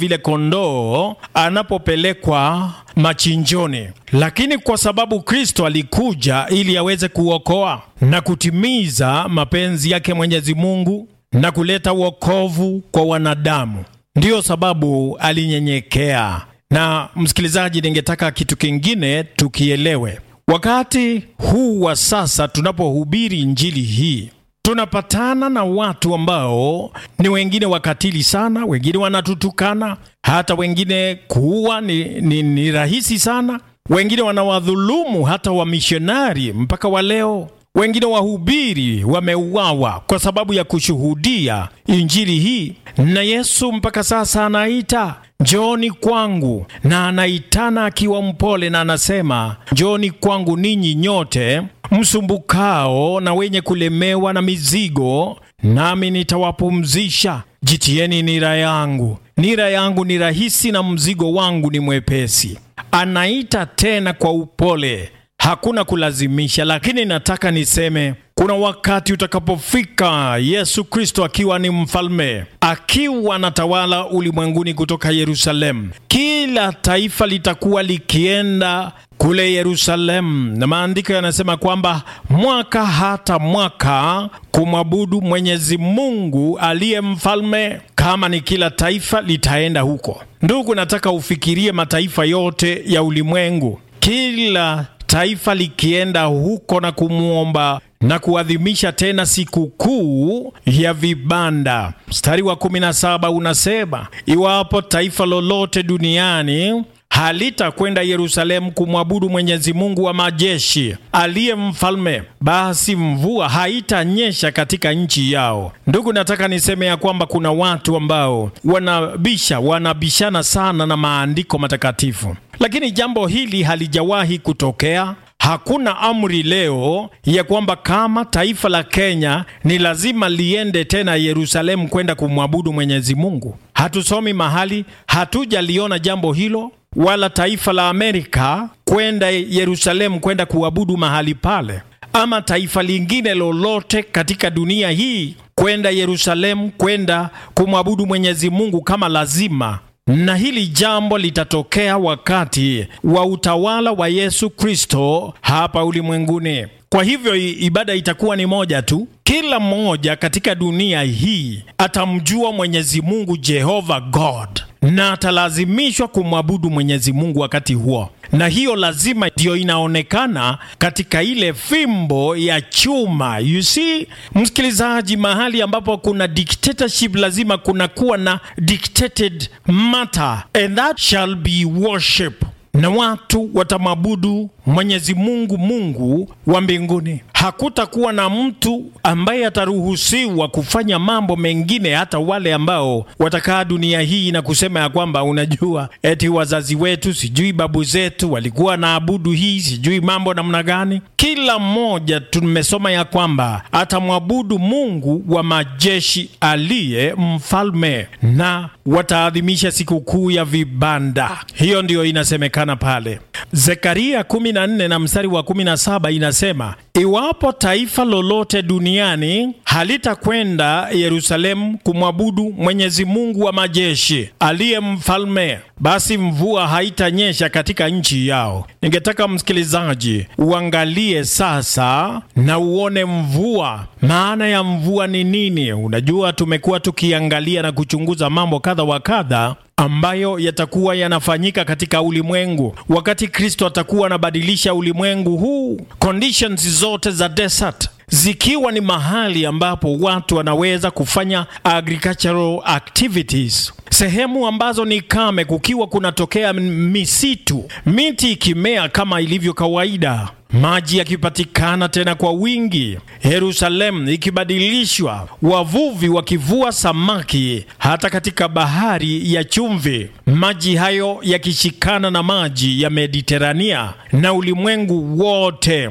vile kondoo anapopelekwa machinjoni, lakini kwa sababu Kristo alikuja ili aweze kuokoa na kutimiza mapenzi yake Mwenyezi Mungu na kuleta wokovu kwa wanadamu, ndiyo sababu alinyenyekea. Na msikilizaji, ningetaka kitu kingine tukielewe. Wakati huu wa sasa tunapohubiri injili hii tunapatana na watu ambao ni wengine wakatili sana, wengine wanatutukana, hata wengine kuua ni, ni, ni rahisi sana, wengine wanawadhulumu hata wamishonari mpaka wa leo. Wengine wahubiri wameuawa kwa sababu ya kushuhudia injili hii, na Yesu mpaka sasa anaita njooni kwangu, na anaitana akiwa mpole, na anasema njooni kwangu ninyi nyote msumbukao na wenye kulemewa na mizigo, nami nitawapumzisha. Jitieni nira yangu, nira yangu ni rahisi na mzigo wangu ni mwepesi. Anaita tena kwa upole, hakuna kulazimisha. Lakini nataka niseme kuna wakati utakapofika, Yesu Kristo akiwa ni mfalme, akiwa anatawala ulimwenguni kutoka Yerusalemu, kila taifa litakuwa likienda kule Yerusalemu, na maandiko yanasema kwamba mwaka hata mwaka kumwabudu Mwenyezi Mungu aliye mfalme. Kama ni kila taifa litaenda huko, ndugu, nataka ufikirie mataifa yote ya ulimwengu, kila taifa likienda huko na kumwomba na kuadhimisha tena sikukuu ya vibanda. Mstari wa 17 unasema, iwapo taifa lolote duniani halitakwenda Yerusalemu kumwabudu Mwenyezi Mungu wa majeshi aliye mfalme, basi mvua haitanyesha katika nchi yao. Ndugu, nataka niseme ya kwamba kuna watu ambao wanabisha wanabishana sana na maandiko matakatifu, lakini jambo hili halijawahi kutokea. Hakuna amri leo ya kwamba kama taifa la Kenya ni lazima liende tena Yerusalemu kwenda kumwabudu Mwenyezi Mungu. Hatusomi mahali, hatujaliona jambo hilo, wala taifa la Amerika kwenda Yerusalemu kwenda kuabudu mahali pale, ama taifa lingine lolote katika dunia hii kwenda Yerusalemu kwenda kumwabudu Mwenyezi Mungu kama lazima na hili jambo litatokea wakati wa utawala wa Yesu Kristo hapa ulimwenguni. Kwa hivyo ibada itakuwa ni moja tu. Kila mmoja katika dunia hii atamjua Mwenyezi Mungu Jehova God na atalazimishwa kumwabudu Mwenyezi Mungu wakati huo, na hiyo lazima ndiyo inaonekana katika ile fimbo ya chuma. You see, msikilizaji, mahali ambapo kuna dictatorship lazima kunakuwa na dictated matter and that shall be worship na watu watamwabudu Mwenyezi Mungu, Mungu wa mbinguni. Hakutakuwa na mtu ambaye ataruhusiwa kufanya mambo mengine, hata wale ambao watakaa dunia hii na kusema ya kwamba unajua, eti wazazi wetu sijui babu zetu walikuwa na abudu hii sijui mambo namna gani. Kila mmoja tumesoma ya kwamba atamwabudu Mungu wa majeshi aliye mfalme, na wataadhimisha sikukuu ya vibanda. Hiyo ndiyo inasemekana pale Zekaria 14 na mstari wa 17 inasema, iwapo taifa lolote duniani halitakwenda Yerusalemu kumwabudu Mwenyezi Mungu wa majeshi aliye mfalme, basi mvua haitanyesha katika nchi yao. Ningetaka msikilizaji uangalie sasa na uone mvua. Maana ya mvua ni nini? Unajua, tumekuwa tukiangalia na kuchunguza mambo kadha wa kadha ambayo yatakuwa yanafanyika katika ulimwengu wakati Kristo atakuwa anabadilisha ulimwengu huu, conditions zote za desert zikiwa ni mahali ambapo watu wanaweza kufanya agricultural activities, sehemu ambazo ni kame, kukiwa kunatokea misitu, miti ikimea kama ilivyo kawaida, maji yakipatikana tena kwa wingi, Yerusalemu ikibadilishwa, wavuvi wakivua samaki hata katika bahari ya chumvi, maji hayo yakishikana na maji ya Mediterania na ulimwengu wote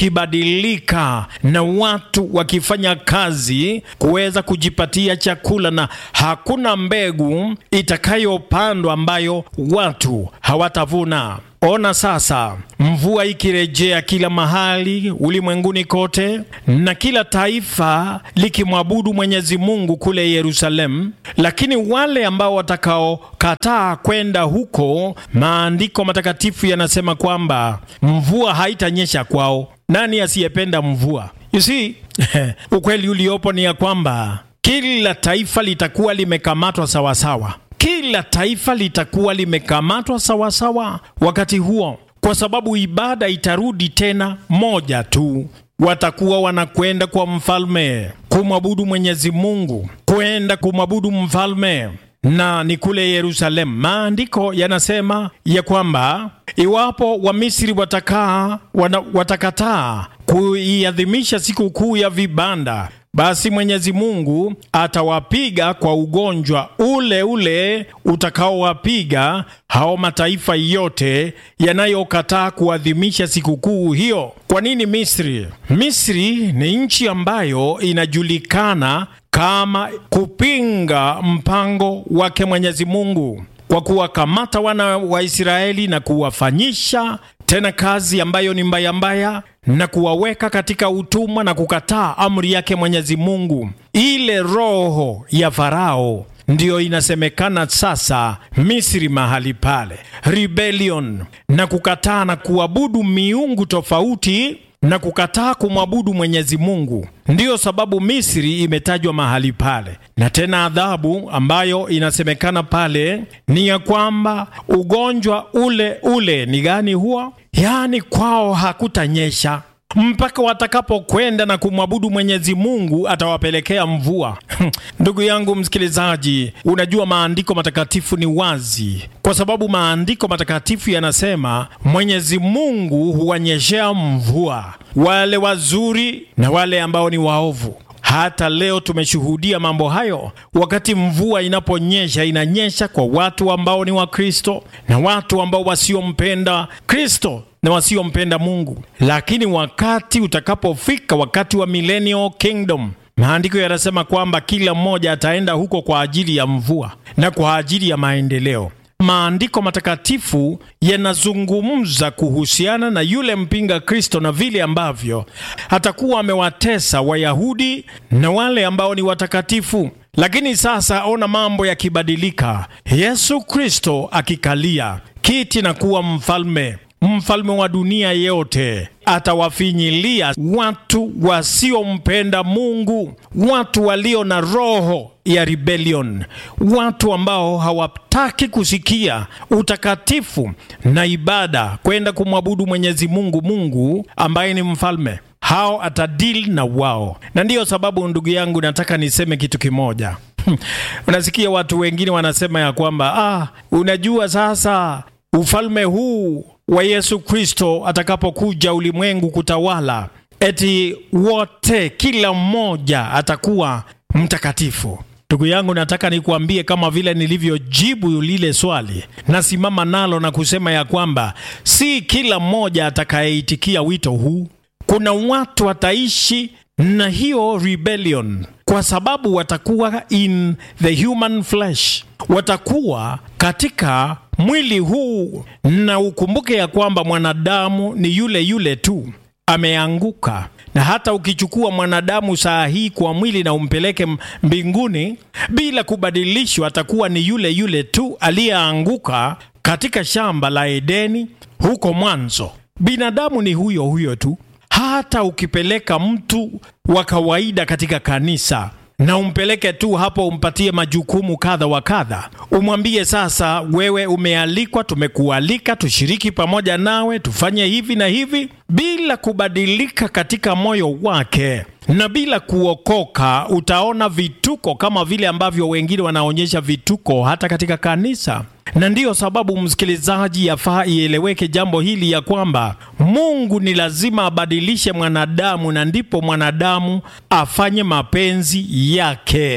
ukibadilika na watu wakifanya kazi kuweza kujipatia chakula, na hakuna mbegu itakayopandwa ambayo watu hawatavuna. Ona sasa mvua ikirejea kila mahali ulimwenguni kote, na kila taifa likimwabudu Mwenyezi Mungu kule Yerusalemu. Lakini wale ambao watakaokataa kwenda huko, maandiko matakatifu yanasema kwamba mvua haitanyesha kwao. Nani asiyependa mvua? You see, ukweli uliopo ni ya kwamba kila taifa litakuwa limekamatwa sawasawa kila taifa litakuwa limekamatwa sawasawa wakati huo, kwa sababu ibada itarudi tena moja tu. Watakuwa wanakwenda kwa mfalme kumwabudu Mwenyezi Mungu, kwenda kumwabudu mfalme, na ni kule Yerusalemu. Maandiko yanasema ya kwamba iwapo Wamisri watakaa wana, watakataa kuiadhimisha siku kuu ya vibanda basi Mwenyezi Mungu atawapiga kwa ugonjwa ule ule utakaowapiga hao mataifa yote yanayokataa kuadhimisha sikukuu hiyo. Kwa nini Misri? Misri ni nchi ambayo inajulikana kama kupinga mpango wake Mwenyezi Mungu kwa kuwakamata wana wa Israeli na kuwafanyisha tena kazi ambayo ni mbaya mbaya na kuwaweka katika utumwa na kukataa amri yake Mwenyezi Mungu. Ile roho ya Farao ndiyo inasemekana sasa Misri mahali pale, rebellion na kukataa na kuabudu miungu tofauti na kukataa kumwabudu Mwenyezi Mungu. Ndiyo sababu Misri imetajwa mahali pale, na tena adhabu ambayo inasemekana pale ni ya kwamba ugonjwa ule ule ni gani huo? Yaani kwao hakutanyesha mpaka watakapokwenda na kumwabudu Mwenyezi Mungu atawapelekea mvua. Ndugu yangu msikilizaji, unajua maandiko matakatifu ni wazi, kwa sababu maandiko matakatifu yanasema Mwenyezi Mungu huwanyeshea mvua wale wazuri na wale ambao ni waovu. Hata leo tumeshuhudia mambo hayo. Wakati mvua inaponyesha, inanyesha kwa watu ambao ni Wakristo na watu ambao wasiompenda Kristo na wasiompenda Mungu. Lakini wakati utakapofika, wakati wa millennial kingdom, maandiko yanasema kwamba kila mmoja ataenda huko kwa ajili ya mvua na kwa ajili ya maendeleo. Maandiko matakatifu yanazungumza kuhusiana na yule mpinga Kristo na vile ambavyo atakuwa amewatesa Wayahudi na wale ambao ni watakatifu. Lakini sasa ona mambo yakibadilika, Yesu Kristo akikalia kiti na kuwa mfalme mfalme wa dunia yote atawafinyilia watu wasiompenda Mungu, watu walio na roho ya rebellion, watu ambao hawataki kusikia utakatifu na ibada, kwenda kumwabudu Mwenyezi Mungu, Mungu ambaye ni mfalme. Hao atadili na wao, na ndiyo sababu ndugu yangu, nataka niseme kitu kimoja. Unasikia watu wengine wanasema ya kwamba ah, unajua sasa ufalme huu wa Yesu Kristo atakapokuja ulimwengu kutawala, eti wote, kila mmoja atakuwa mtakatifu. Ndugu yangu, nataka nikuambie kama vile nilivyojibu lile swali, nasimama nalo na kusema ya kwamba si kila mmoja atakayeitikia wito huu. Kuna watu wataishi na hiyo rebellion kwa sababu watakuwa in the human flesh, watakuwa katika mwili huu, na ukumbuke ya kwamba mwanadamu ni yule yule tu, ameanguka. Na hata ukichukua mwanadamu saa hii kwa mwili na umpeleke mbinguni bila kubadilishwa, atakuwa ni yule yule tu aliyeanguka katika shamba la Edeni huko mwanzo. Binadamu ni huyo huyo tu. Hata ukipeleka mtu wa kawaida katika kanisa na umpeleke tu hapo, umpatie majukumu kadha wa kadha, umwambie sasa, wewe umealikwa, tumekualika tushiriki pamoja nawe, tufanye hivi na hivi, bila kubadilika katika moyo wake na bila kuokoka, utaona vituko kama vile ambavyo wengine wanaonyesha vituko hata katika kanisa. Na ndiyo sababu msikilizaji, yafaa ieleweke jambo hili ya kwamba Mungu ni lazima abadilishe mwanadamu, na ndipo mwanadamu afanye mapenzi yake.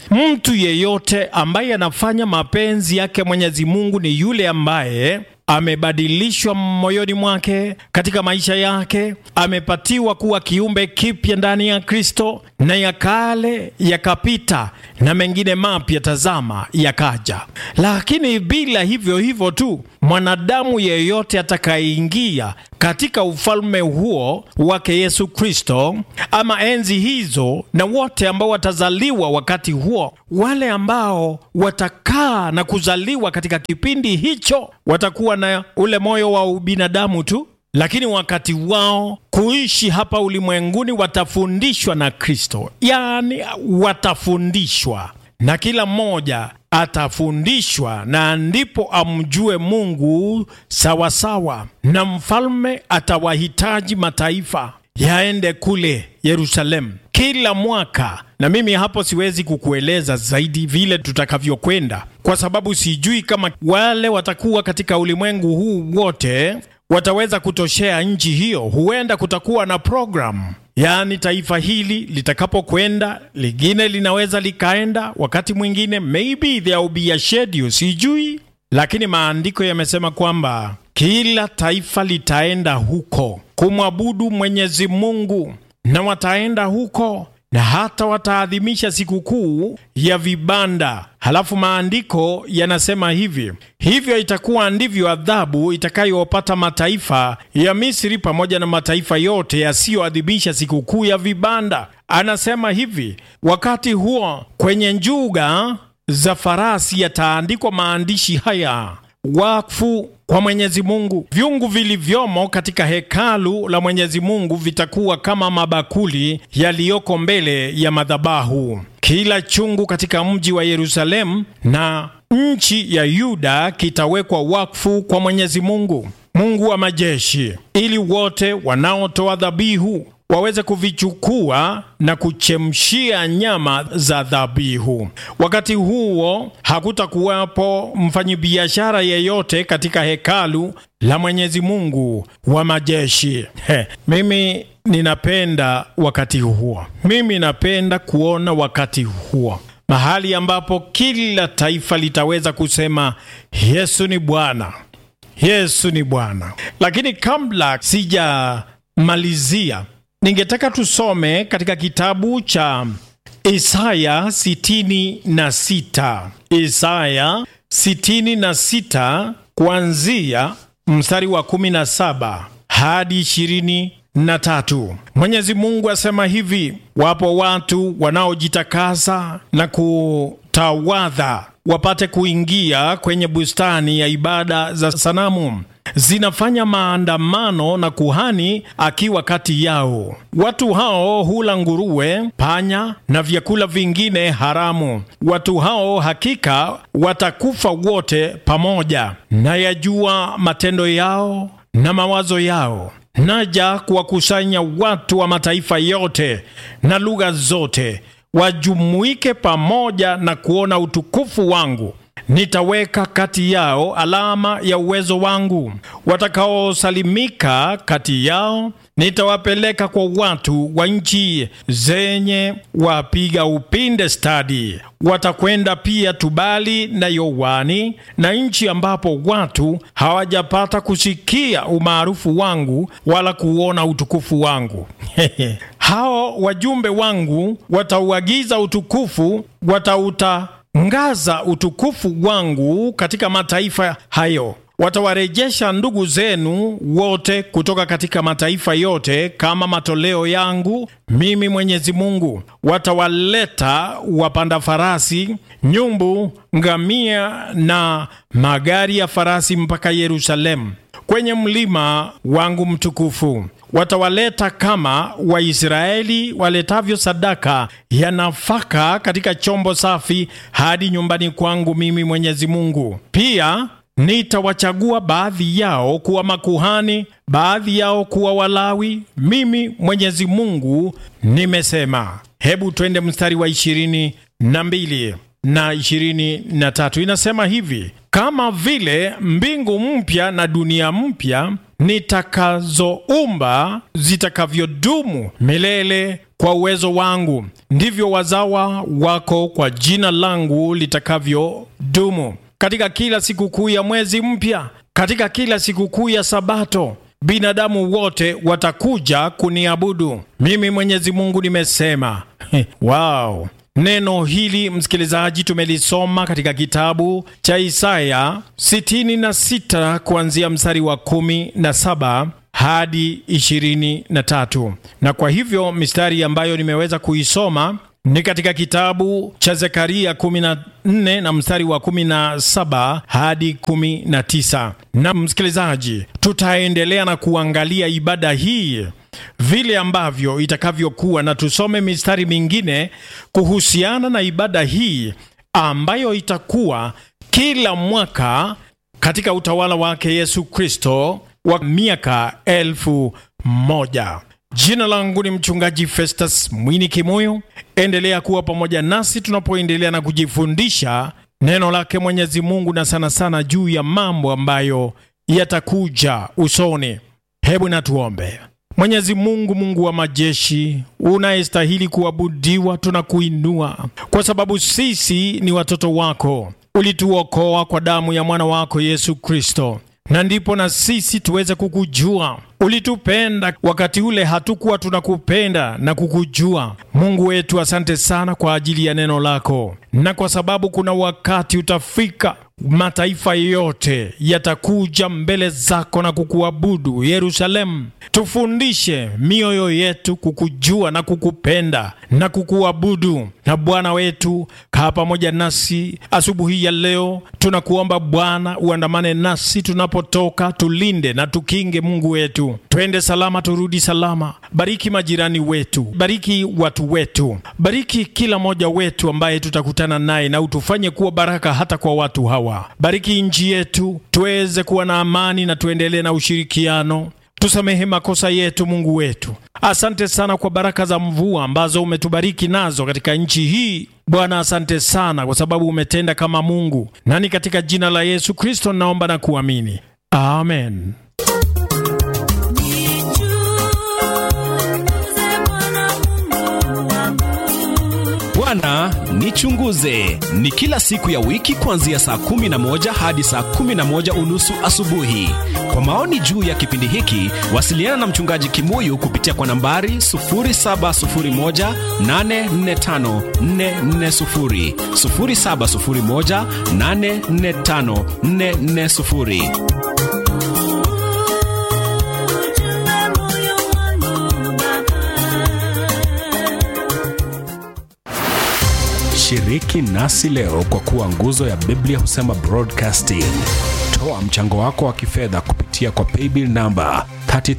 mtu yeyote ambaye anafanya mapenzi yake Mwenyezi Mungu ni yule ambaye amebadilishwa moyoni mwake, katika maisha yake, amepatiwa kuwa kiumbe kipya ndani ya Kristo, na ya kale yakapita na mengine mapya, tazama, yakaja. Lakini bila hivyo hivyo tu, mwanadamu yeyote atakayeingia katika ufalme huo wake Yesu Kristo, ama enzi hizo, na wote ambao watazaliwa wakati huo, wale ambao watakaa na kuzaliwa katika kipindi hicho, watakuwa na ule moyo wa ubinadamu tu, lakini wakati wao kuishi hapa ulimwenguni watafundishwa na Kristo, yaani watafundishwa na kila mmoja atafundishwa na ndipo amjue Mungu sawasawa sawa. Na mfalme atawahitaji mataifa yaende kule Yerusalemu kila mwaka, na mimi hapo siwezi kukueleza zaidi vile tutakavyokwenda, kwa sababu sijui kama wale watakuwa katika ulimwengu huu wote wataweza kutoshea nchi hiyo. Huenda kutakuwa na programu Yaani, taifa hili litakapokwenda lingine linaweza likaenda wakati mwingine, maybe there will be a schedule, sijui, lakini maandiko yamesema kwamba kila taifa litaenda huko kumwabudu Mwenyezi Mungu, na wataenda huko na hata wataadhimisha sikukuu ya vibanda. Halafu maandiko yanasema hivi: hivyo itakuwa ndivyo adhabu itakayopata mataifa ya Misri pamoja na mataifa yote yasiyoadhimisha sikukuu ya vibanda. Anasema hivi, wakati huo kwenye njuga za farasi yataandikwa maandishi haya wakfu kwa Mwenyezi Mungu. Vyungu vilivyomo katika hekalu la Mwenyezi Mungu vitakuwa kama mabakuli yaliyoko mbele ya madhabahu. Kila chungu katika mji wa Yerusalemu na nchi ya Yuda kitawekwa wakfu kwa Mwenyezi Mungu, Mungu wa majeshi, ili wote wanaotoa dhabihu waweze kuvichukua na kuchemshia nyama za dhabihu. Wakati huo hakutakuwapo mfanyibiashara yeyote katika hekalu la Mwenyezi Mungu wa majeshi. He, mimi ninapenda wakati huo, mimi napenda kuona wakati huo mahali ambapo kila taifa litaweza kusema Yesu ni Bwana, Yesu ni Bwana. Lakini kabla sijamalizia ningetaka tusome katika kitabu cha Isaya 66, Isaya 66 kuanzia mstari wa 17 hadi 23. Mwenyezi Mungu asema hivi: wapo watu wanaojitakasa na kutawadha wapate kuingia kwenye bustani ya ibada za sanamu zinafanya maandamano na kuhani akiwa kati yao. Watu hao hula nguruwe, panya na vyakula vingine haramu. Watu hao hakika watakufa wote pamoja. Nayajua matendo yao na mawazo yao. Naja kuwakusanya watu wa mataifa yote na lugha zote, wajumuike pamoja na kuona utukufu wangu. Nitaweka kati yao alama ya uwezo wangu. Watakaosalimika kati yao nitawapeleka kwa watu wa nchi zenye wapiga upinde stadi. Watakwenda pia Tubali na Yowani na nchi ambapo watu hawajapata kusikia umaarufu wangu wala kuona utukufu wangu. Hao wajumbe wangu watauagiza utukufu, watauta ngaza utukufu wangu katika mataifa hayo. Watawarejesha ndugu zenu wote kutoka katika mataifa yote kama matoleo yangu mimi Mwenyezi Mungu. Watawaleta wapanda farasi, nyumbu, ngamia na magari ya farasi mpaka Yerusalemu, kwenye mlima wangu mtukufu. Watawaleta kama Waisraeli waletavyo sadaka ya nafaka katika chombo safi hadi nyumbani kwangu mimi Mwenyezi Mungu. Pia nitawachagua baadhi yao kuwa makuhani, baadhi yao kuwa Walawi. Mimi Mwenyezi Mungu nimesema. Hebu twende mstari wa ishirini na mbili na ishirini na tatu inasema hivi: kama vile mbingu mpya na dunia mpya nitakazoumba zitakavyodumu milele kwa uwezo wangu, ndivyo wazawa wako kwa jina langu litakavyodumu. Katika kila sikukuu ya mwezi mpya, katika kila sikukuu ya Sabato, binadamu wote watakuja kuniabudu mimi. Mwenyezi Mungu nimesema. Wow! Neno hili msikilizaji, tumelisoma katika kitabu cha Isaya 66 kuanzia mstari wa 17 hadi 23, na kwa hivyo mistari ambayo nimeweza kuisoma ni katika kitabu cha Zekaria 14 na mstari wa 17 hadi 19. Na msikilizaji, tutaendelea na kuangalia ibada hii vile ambavyo itakavyokuwa, na tusome mistari mingine kuhusiana na ibada hii ambayo itakuwa kila mwaka katika utawala wake Yesu Kristo wa miaka elfu moja. Jina langu ni mchungaji Festus Mwini Kimuyu. Endelea kuwa pamoja nasi tunapoendelea na kujifundisha neno lake Mwenyezi Mungu, na sana sana juu ya mambo ambayo yatakuja usoni. Hebu na tuombe. Mwenyezi Mungu, Mungu wa majeshi, unayestahili kuabudiwa, tunakuinua kwa sababu sisi ni watoto wako. Ulituokoa kwa damu ya mwana wako Yesu Kristo, na ndipo na sisi tuweze kukujua. Ulitupenda wakati ule hatukuwa tunakupenda na kukujua. Mungu wetu, asante sana kwa ajili ya neno lako, na kwa sababu kuna wakati utafika mataifa yote yatakuja mbele zako na kukuabudu Yerusalemu. Tufundishe mioyo yetu kukujua na kukupenda na kukuabudu. Na Bwana wetu, kaa pamoja nasi asubuhi ya leo. Tunakuomba Bwana uandamane nasi tunapotoka, tulinde na tukinge. Mungu wetu, twende salama, turudi salama. Bariki majirani wetu, bariki watu wetu, bariki kila mmoja wetu ambaye tutakutana naye, na utufanye kuwa baraka hata kwa watu hawa. Bariki nchi yetu, tuweze kuwa na amani na tuendelee na ushirikiano. Tusamehe makosa yetu, Mungu wetu. Asante sana kwa baraka za mvua ambazo umetubariki nazo katika nchi hii. Bwana, asante sana kwa sababu umetenda kama Mungu, nani katika jina la Yesu Kristo naomba na kuamini, amen. Bwana nichunguze ni kila siku ya wiki kuanzia saa kumi na moja hadi saa kumi na moja unusu asubuhi. Kwa maoni juu ya kipindi hiki, wasiliana na mchungaji Kimuyu kupitia kwa nambari 0701845440, 0701845440. Shiriki nasi leo kwa kuwa nguzo ya Biblia husema broadcasting. Toa mchango wako wa kifedha kupitia kwa paybill namba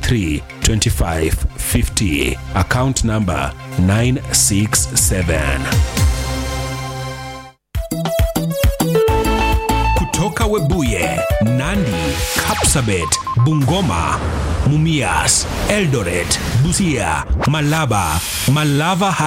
332550 account namba 967. Kutoka Webuye, Nandi, Kapsabet, Bungoma, Mumias, Eldoret, Busia, Malaba, Malava